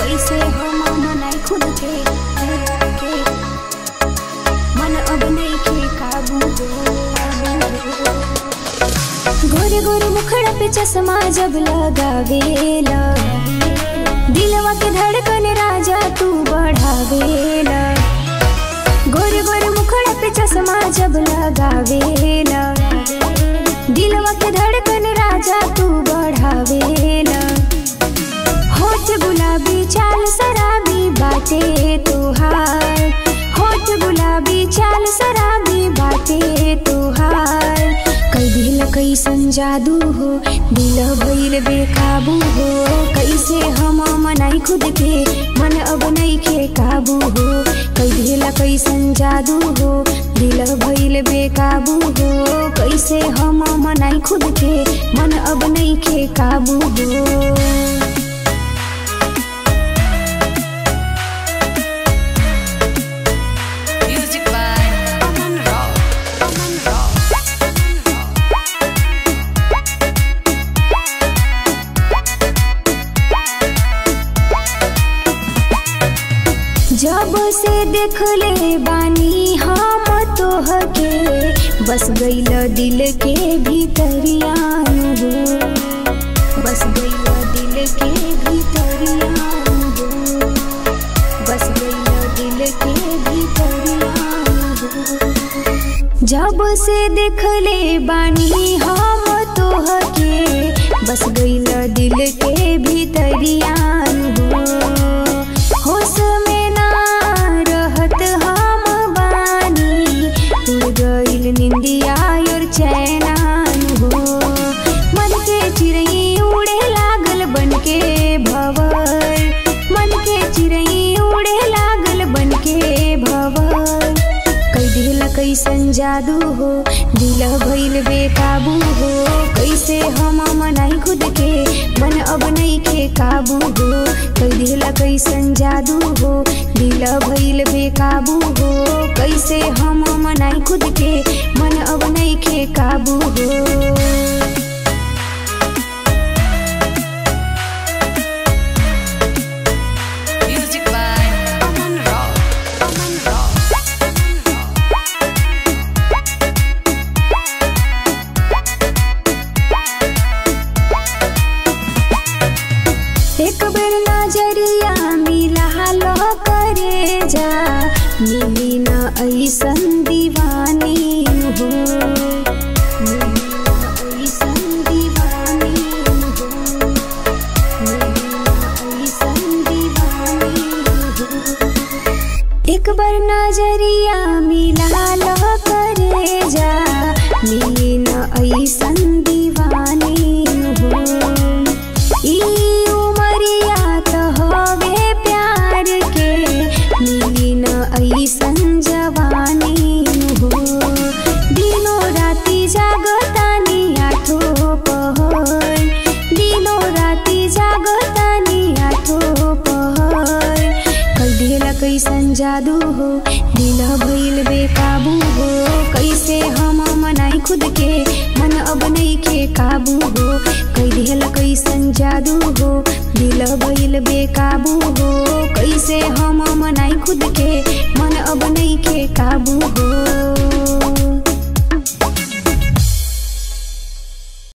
कैसे हम मनाई खुद के के मन अब नहीं के काबू गोरे गोरे मुखड़ा पे चश्मा जब लगावेला दिलवा के धड़कन राजा तू बढ़ावेला गोरे गोरे मुखड़ा पे चश्मा जब लगावेला दिलवा के धड़कन राजा तू बढ़ावेला होठ गुलाबी चाल शराबी बाटे तुहार होठ गुलाबी चाल शराबी बाटे तुहार कई दिल कैसन जादू हो दिल भइल बेकाबू हो कैसे हम मनाई खुद के मन अब नहीं के काबू हो कई दिल कैसन जादू हो दिल भइल बेकाबू हो कैसे हम मनाई खुद के मन अब नहीं के काबू हो Music by Aman Rock. Aman Rock. जब से देखले बानी हम तोहके बस गईल दिल के भीतरिया हो बस गईल दिल के भीतरिया हो बस गईल दिल के भीतरिया हो जब से देखले बानी हम तोहके बस गईल दिल के भीतरिया हो होश में ना रहत हम बानी उड़ गईल निंदिया और चैनान हो मन के चिड़ई उड़े लागल बन के भवर मन के चिड़ई उड़े लागल बन के भवर कई दिल कैसन जादू हो दिल भइल बेकाबू हो कैसे हम मनाई खुद के मन अब नहीं के काबू हो कई दिल कैसन जादू हो दिल भइल बेकाबू हो कैसे हम मनाई खुद के मन अब नहीं के काबू हो Music by Aman Rock. Aman Rock. एक बेर नजरिया मिला लो करे जा मिली न ऐसन दीवानी हो मिली न ऐसन दीवानी हो मिली न ऐसन दीवानी हो एक बार नजरिया मिला लो करे जा मिली न ऐसन दीवानी हो ई उमरिया त हवे प्यार के मिली न ऐसन जवानी हो दिनो राती जागतानी आठो पहर दिनो राती जागतानी आठो पहर कई दिल कैसन जादू हो दिल भइल बेकाबू हो कैसे हम मनाई खुद के मन अब नहीं के काबू हो